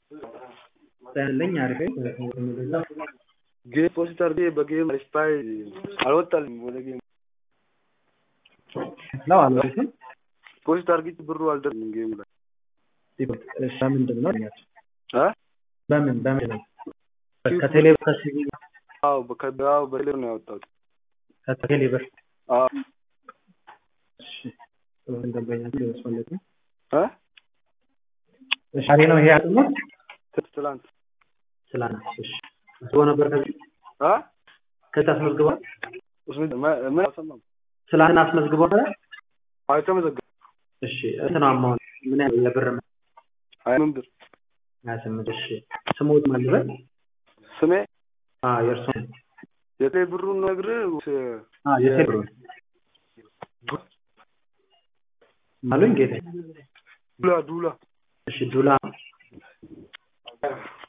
ያለኝ አሪፍ ጌም ፖስት አድርጌ በጌም ስፓይ አልወጣልኝ ወደ ጌም ነው አልወጣም። ፖስት አድርጌ ብሩ አልደረሰም ጌም ላይ እሺ፣ በምንድን ነው እ በምን በምን ነው ከቴሌ ከሲቪ አዎ በከዳው በሌ ነው ያወጣሁት። ከቴሌ ብር አዎ እሺ፣ ደንበኛ ያስፈልግ ነው እ እሺ፣ አሬ ነው ይሄ አጥሞት ትላንት ስላና እሺ፣ አስቦ ነበር ከዚህ አ ከዚህ አስመዝግቧል። እሱ ምን አልሰማም። ስላና አስመዝግቧል። አልተመዘገበም። እሺ፣ እንትን አማውንት ምን ያህል የብር አይ ምን ብር ሀያ ስምንት እሺ፣ ስሞት ማልበል ስሜ አ የእርሶ የቴ ብሩን ነግርህ አ የቴ ብሩ አሉኝ ጌታ ዱላ ዱላ እሺ ዱላ